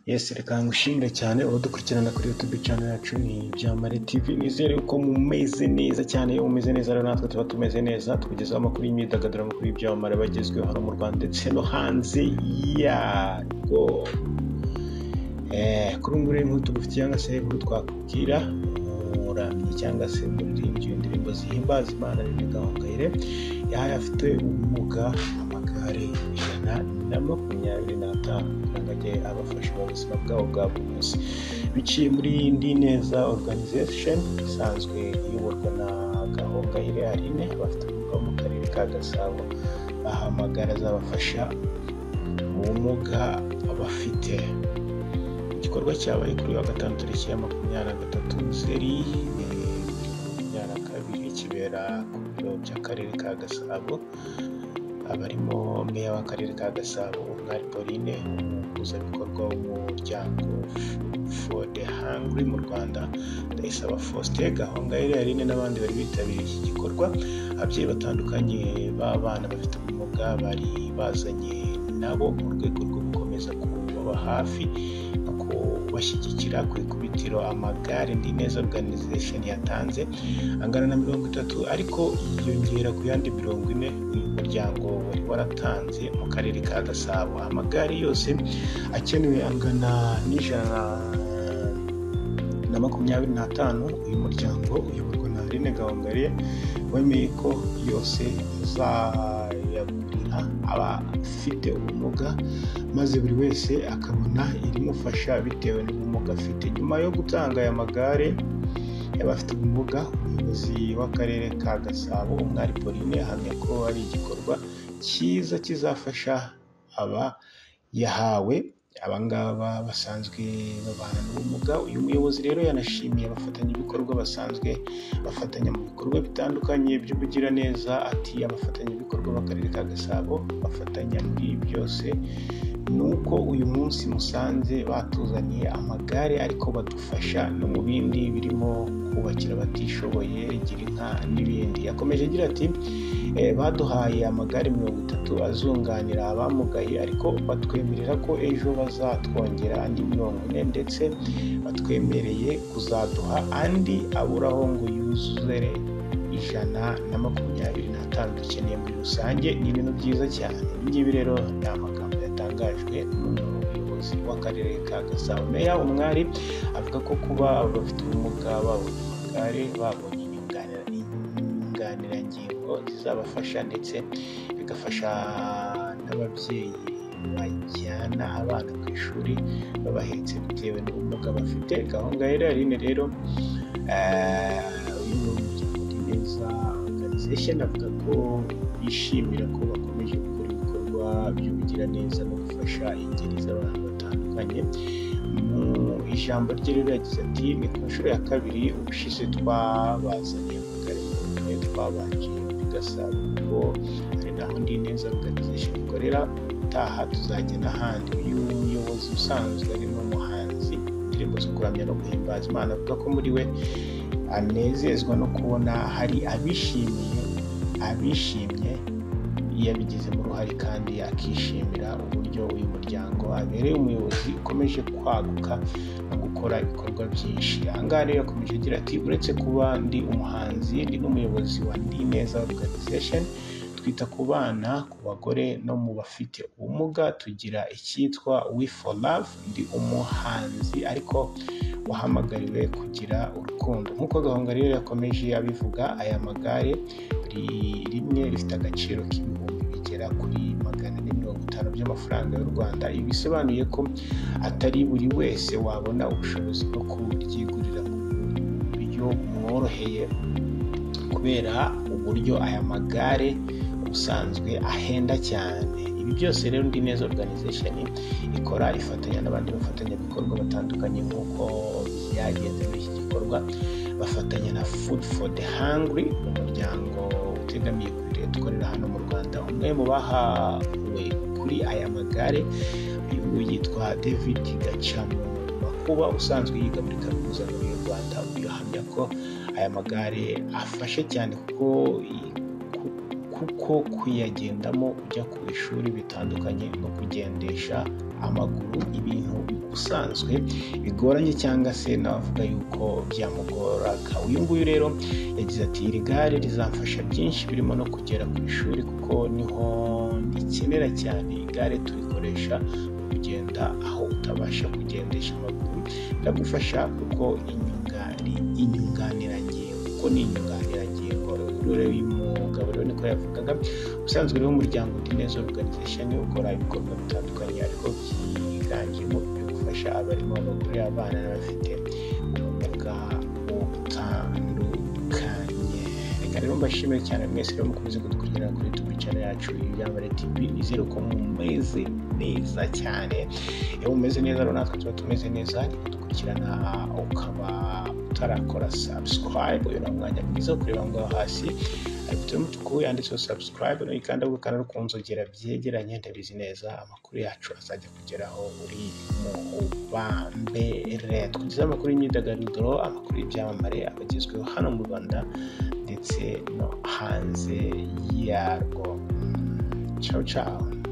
Yes reka ngushimire cyane abadukurikirana kuri YouTube channel yacu ni Byamare TV nizere ko mumeze neza cyane iyo mumeze neza rero natwe tuba tumeze neza tukugezaho amakuru y'imyidagaduro amakuru y'ibyamamare bagezweho hano mu Rwanda ndetse no hanze yarwo eh, kuri ubu ngubu rero inkuru tugufitiye cyangwa se inkuru twakubwira umuramyi cyangwa se umuririmbyi w'indirimbo zihimbaza Imana René Gahongayire yahaye afite ubumuga amagare ijana na makumyabiri n'atanu kugira ngo ajye abafasha mu buzima bwabo bwa buri munsi biciye muri Ndi Neza Organization isanzwe iyoborwa na Gahongayire Aline abafite ubumuga bo mu karere ka Gasabo ahamagara azabafasha mu bumuga bafite igikorwa cyabaye kuri wa gatanu tariki ya makumyabiri na gatatu nzeri bibiri na makumyabiri na kabiri kibera ku biro by'akarere ka gasabo abarimo meya w'akarere ka gasabo umwari pauline umuhuzabikorwa w'umuryango for the hungry mu rwanda ndayisaba faustin gahongayire aline n'abandi bari bitabiriye iki gikorwa ababyeyi batandukanye b'abana bafite ubumuga bari bazanye nabo mu rwego rwo gukomeza kubaba hafi no kubashyigikira ku ikubitiro amagare ndi neza organization yatanze angana na mirongo itatu ariko yiyongera ku yandi mirongo ine uyu muryango wari waratanze mu karere ka gasabo amagare yose akenewe angana n'ijana na makumyabiri n'atanu uyu muryango uyoborwa na Aline Gahongayire wemeye ko yose azayagurira abafite ubumuga maze buri wese akabona irimufasha bitewe n'ubumuga afite nyuma yo gutanga aya magare y'abafite ubumuga umuyobozi w'akarere ka gasabo umwari pauline ahamya ko ari igikorwa cyiza kizafasha aba yahawe abangaba basanzwe babana n'ubumuga uyu muyobozi rero yanashimiye abafatanyabikorwa basanzwe bafatanya mu bikorwa bitandukanye by'ubugiraneza ati abafatanyabikorwa b'akarere ka gasabo bafatanya muri byose ni uko uyu munsi musanze batuzaniye amagare ariko badufasha no mu bindi birimo kubakira abatishoboye girinka n'ibindi yakomeje agira ati "Eh, baduhaye amagare mirongo itatu azunganira abamugaye ariko batwemerera ko ejo bazatwongera andi mirongo ine ndetse batwemereye kuzaduha andi aburaho ngo yuzure ijana na makumyabiri n'atanu dukeneye muri rusange ni ibintu byiza cyane ibi ngibi rero ni amagambo yatangajwe n'umuyobozi w'akarere ka gasabo meya umwari avuga ko kuba bafite ubumuga babonye amagare babonye inyunganira- inyunganirangingo zizabafasha ndetse bigafasha n'ababyeyi bajyana abana ku ishuri babahetse bitewe n'ubumuga bafite gahongayire aline rero eh, uyu ni umuryango Ndi neza organization avuga ko bishimira ko bakomeje gukora ibikorwa by'ubugiraneza no gufasha ingeri z'abantu batandukanye mu ijambo rye rero yagize ati ni ku nshuro ya kabiri ubushize twabazaniye amagare maremare twabanje muri gasabo kuko ari naho ndi neza organization ikorera ubutaha tuzajya n'ahandi uyu muyobozi usanzwe ari n'umuhanzi indirimbo zo kuramya no guhimbaza imana avuga ko muri we anezezwa no kubona hari abishimiye abishimye yabigizemo uruhare kandi akishimira uburyo uyu muryango abereye umuyobozi ukomeje kwaguka no gukora ibikorwa byinshi ahangaha rero yakomeje agira ati uretse kuba ndi umuhanzi ndi n'umuyobozi wa ndi neza organization twita ku bana ku bagore no mu bafite ubumuga tugira icyitwa we for love ndi umuhanzi ariko wahamagariwe kugira urukundo nk'uko gahunda rero yakomeje abivuga aya magare buri rimwe rifite agaciro k'ibihumbi bigera kuri magana ane mirongo itanu by'amafaranga y'u rwanda ibi bisobanuye ko atari buri wese wabona ubushobozi bwo kuryigurira ku buryo bumworoheye kubera uburyo aya magare ubusanzwe ahenda cyane ibi byose rero ndi neza organization ikora ifatanya n'abandi bafatanyabikorwa batandukanye nk'uko byagenze muri iki gikorwa bafatanya na food for the hungry umuryango utegamiye kuri leta ukorera hano mu rwanda umwe mu bahawe kuri aya magare uyu nguyu yitwa david gacamu kuba usanzwe yiga muri kaminuza nkuru y'u rwanda uyu ahamya ko aya magare afashe cyane kuko kuko kuyagendamo ujya ku ishuri bitandukanye no kugendesha amaguru ibintu bigusa usanzwe bigoranye cyangwa se navuga yuko byamugoraga uyu nguyu rero yagize ati iri gare rizamfasha byinshi birimo no kugera ku ishuri kuko niho rikenera cyane igare turikoresha mu kugenda aho utabasha kugendesha amaguru biragufasha kuko inyungani inyunganirangingo kuko ni inyunganirangingo rero uyu mugabo rero niko yavugaga ubusanzwe rero umuryango undi neza uruganisha niwo ukora ibikorwa bitandukanye ariko byiganjemo bigufasha abarimo abagore abana n'abafite ubumuga butandukanye reka rero mbashimire cyane mwese rero mukomeze kudukurikirana kuri tube channel yacu yiyambare tv nizere ko mumeze neza cyane iyo mumeze neza rero natwe tuba tumeze neza kudukurikirana ukaba utarakora subscribe uyu ni umwanya mwiza wo kureba ngo hasi ifite umutuku yanditseho subscribe n'uyikanda ugakanda no ku nzogera byegeranye ndabizi neza amakuru yacu azajya kugeraho uri mu bambere twagize amakuru y'imyidagaduro amakuru y'ibyamamare abagezweho hano mu rwanda ndetse no hanze yarwo ciao ciao